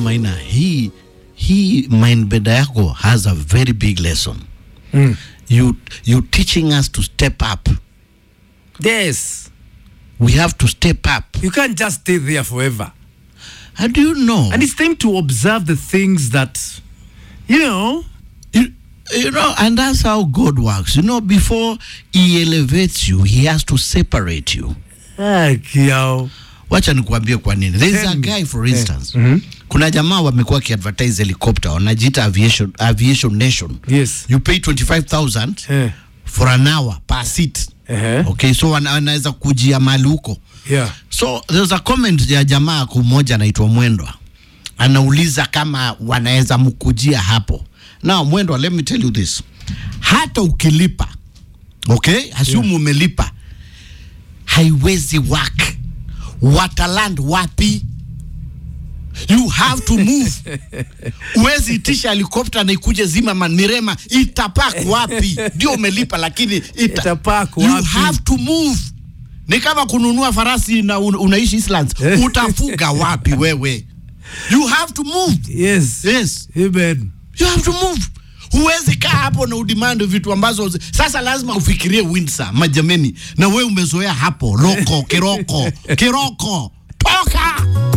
Maina, hii hii mindbender yako has a very big lesson. Mm. You you teaching us to step up. Yes. We have to step up. You can't just stay there forever. How do you know? And it's time to observe the things that, you know, you, you know, and that's how God works. You know, before He elevates you, He has to separate you. ah, kiao. Wacha nikuambie kwa nini. There is Tell a me. guy for instance. Mhm. Kuna jamaa wamekuwa kiadvertise helicopter wanajiita aviation, aviation nation. Yes. You pay 25,000 Eh. for an hour per seat. Uh-huh. Okay, so wana- wanaweza kujia mali huko. Yeah. So there's a comment ya jamaa kumoja anaitwa Mwendwa, anauliza kama wanaweza mkujia hapo. Now Mwendwa, let me tell you this, hata ukilipa okay, assume yeah. umelipa, haiwezi work. Wataland wapi? You have to move. Uwezi itisha helikopta na ikuje zima manirema, itapak wapi? Ndio umelipa, lakini ita, Itapark you wapi? have to move. Ni kama kununua farasi na un, unaishi Islands, utafuga wapi wewe? You have to move. Yes. Yes, Amen. you have to move. Huwezi kaa hapo na udemand vitu ambazo zi- sasa lazima ufikirie Windsor, majameni, na wewe umezoea hapo loko kiroko kiroko, toka